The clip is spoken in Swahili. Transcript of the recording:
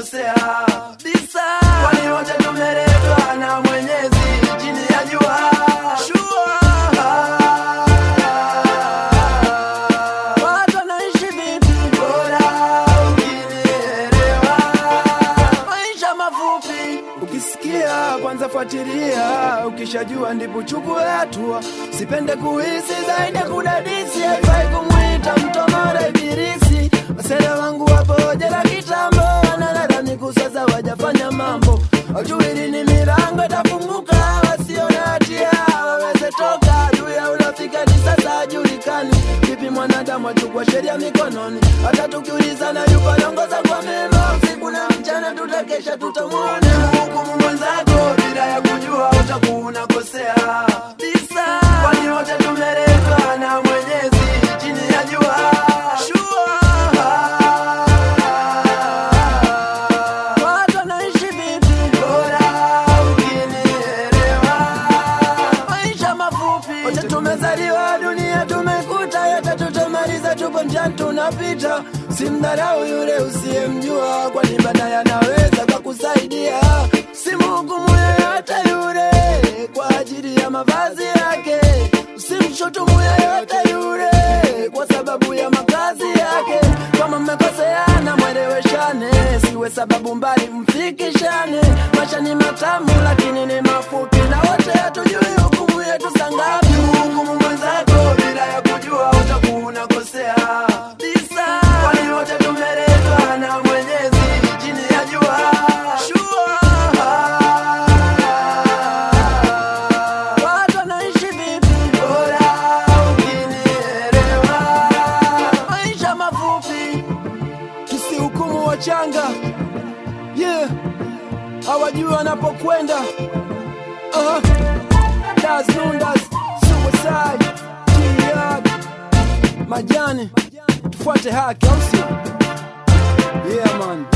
unakosea bisa, kwani wote tumeletwa na Mwenyezi chini ya jua. Watu wanaishi vipi? Bora ukinielewa. Maisha mafupi, ukisikia kwanza fuatilia, ukishajua ndipo chukue hatua. Sipende kuhisi zaidi ya kudadisi, haifai kumwita mtomora ibilisi. Wasela wangu wapo jela kitambo, wanalalamika sasa wajafanya mambo, hawajui lini milango itafunguka, wasio na hatia waweze toka. Juu ya urafiki hadi sasa hajulikani, vipi mwanadamu achukua sheria mikononi. Hata tukiulizana yupo anaongoza kwa mema, usiku na mchana tutakesha, tutamwona hukumu mwenzako bila ya kujua, utakuwa unakosea bisa, kwani wote tumeletwa na Mwenyezi chini ya jua. Watu wanaishi vipi? Bora ukinielewa. Maisha mafupi, wote tumezaliwa dunia, tumekuta yote, tutamaliza, tupo njiani tunapita. Simdharau yule usiyemjua, kwani baadaye anaweza kakusaidia. Simhukumu yeyote yule kwa ajili ya mavazi yake, usimshutumu yeyote yule kwa sababu ya makazi yake. Kama mmekoseana mweleweshane, siwe sababu mbali mfikishane. Maisha ni matamu lakini ni mafupi, na wote hatujui hukumu yetu sangapi. Hukumu mwenzako bila ya kujua, utakuwa unakosea bisa, kwani wote tumeletwa na Mwenyezi chini ya jua. Watu wanaishi vipi? Bora ukinielewa. Maisha mafupi, tusihukumu wachanga, yeah, hawajui wanapokwenda. Uh-huh. Das Nundas, Suicide, Jihad, Majani, tufuate haki, au sio? Yeah man.